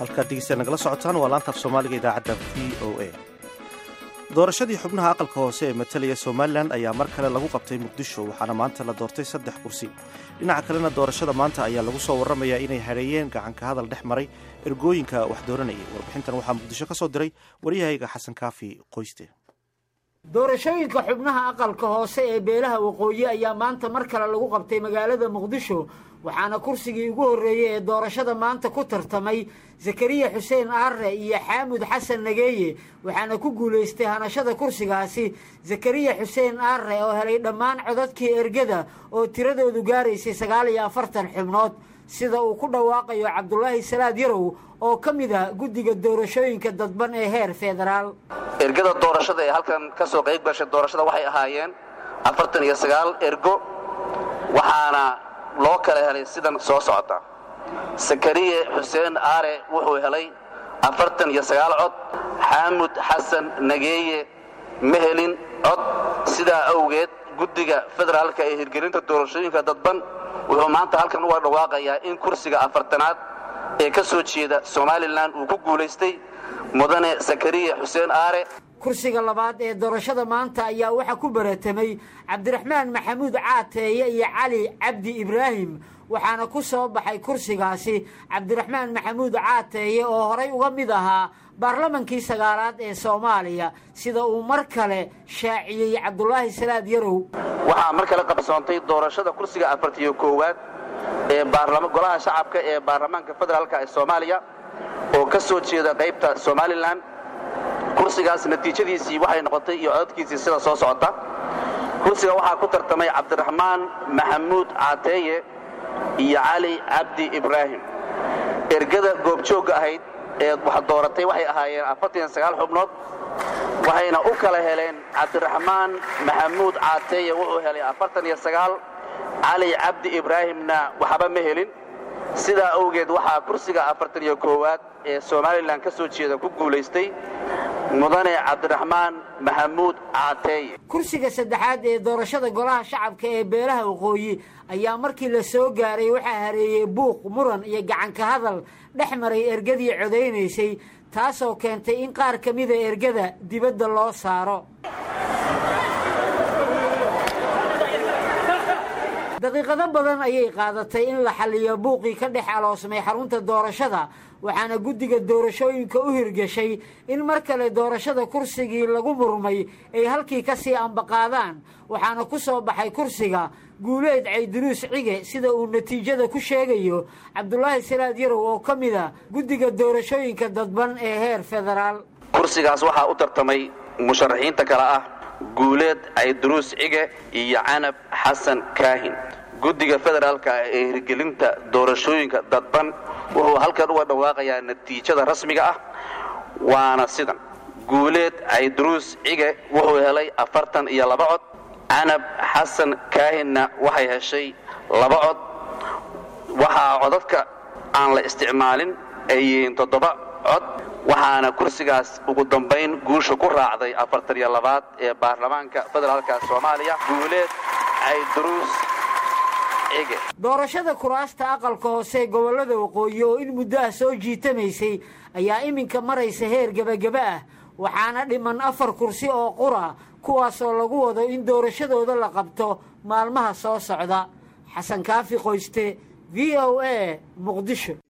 halkaad dhegeysta nagala socotaan waa laantaaf soomaaliga idaacadda v o a doorashadii xubnaha aqalka hoose ee matalaya somalilan ayaa mar kale lagu qabtay muqdisho waxaana maanta la doortay saddex kursi dhinaca kalena doorashada maanta ayaa lagu soo warramayaa inay hadheeyeen gacanka hadal dhex maray ergooyinka wax dooranayay warbixintan waxaa muqdisho ka soo diray waryahayga xasan kaafi qoyste doorashooyinka xubnaha aqalka hoose ee beelaha waqooyi ayaa maanta mar kale lagu qabtay magaalada muqdisho waxaana kursigii ugu horreeyey ee doorashada maanta ku tartamay zakariya xuseen aarre iyo xaamud xasan nageeye waxaana ku guulaystay hanashada kursigaasi zakariya xuseen aarre oo helay dhammaan codadkii ergada oo tiradoodu gaaraysay sagaal iyo afartan xubnood sida uu ku dhawaaqayo cabdulaahi salaad yarow oo ka mid ah guddiga doorashooyinka dadban ee heer federaal ergada doorashada ee halkan ka soo qayb gashay doorashada waxay ahaayeen afartan iyo sagaal ergo waxaana loo kala helay sidan soo socota sakariye xuseen aare wuxuu helay afartan iyo sagaal cod xaamud xasan nageeye ma helin cod sidaa awgeed guddiga federaalka ee hirgelinta doorashooyinka dadban wuxuu maanta halkan uga dhawaaqayaa in kursiga afartanaad ee ka soo jeeda somalilan uu ku guulaystay mudane sakariye xuseen aare kursiga labaad ee doorashada maanta ayaa waxaa ku baratamay cabdiraxmaan maxamuud caateeye iyo cali cabdi ibraahim waxaana ku soo baxay kursigaasi cabdiraxmaan maxamuud caateeye oo horay uga mid ahaa baarlamankii sagaalaad ee soomaaliya sida uu mar kale shaaciyey cabdulaahi salaad yarow waxaa mar kale qabsoontay doorashada kursiga afartiyo koowaad ee golaha shacabka ee baarlamaanka federaalk ee soomaaliya oo ka soo jeeda qaybta somalilan kursigaas natiijadiisii waxay noqotay iyo codadkiisii sida soo socota kursiga waxaa ku tartamay cabdiraxmaan maxamuud caateeye iyo cali cabdi ibraahim ergada goobjoogga ahayd ee wax dooratay waxay ahaayeen afartan sagaal xubnood waxayna u kala heleen cabdiraxmaan maxamuud caateeye wuxuu helay afartan iyo sagaal cali cabdi ibraahimna waxba ma helin sidaa awgeed waxaa kursiga afartan iyo koowaad ee somalilan ka soo jeeda ku guulaystay mudane cabdiraxmaan maxamuud caateeye kursiga saddexaad ee doorashada golaha shacabka ee beelaha waqooyi ayaa markii la soo gaaray waxaa hareeyey buuq muran iyo gacanka hadal dhex maray ergadii codaynaysay taasoo keentay in qaar ka mida ergada dibadda loo saaro daqiiqado badan ayay qaadatay in la xalliyo buuqii ka dhex aloosmay xarunta doorashada waxaana guddiga doorashooyinka u hirgashay in mar kale doorashada kursigii lagu murmay ay halkii ka sii ambaqaadaan waxaana ku soo baxay kursiga guuleed cayduruus cige sida uu natiijada ku sheegayo cabdulaahi salaad yarow oo ka mid a guddiga doorashooyinka dadban ee heer federaal kursigaas waxaa u tartamay musharaxiinta kale ah guuleed cayduruus cige iyo canab xasan kaahin guddiga federaalka ee hirgelinta doorashooyinka dadban wuxuu halkan uga dhawaaqayaa natiijada rasmiga ah waana sidan guuleed cayduruus cige wuxuu helay afartan iyo laba cod canab xasan kaahinna waxay heshay laba cod waxaa codadka aan la isticmaalin ay yihiin toddoba cod waxaana kursigaas ugu dambayn guusha ku raacday afartan iyo labaad ee baarlamaanka federaalka soomaaliya guuleed cayduruus cige doorashada kuraasta aqalka hoose gobollada waqooyi oo in muddo ah soo jiitamaysay ayaa iminka maraysa heer gebagaba ah waxaana dhiman afar kursi oo qura kuwaasoo lagu wado in doorashadooda la qabto maalmaha soo socda xasan kaafi qoyste v o a muqdisho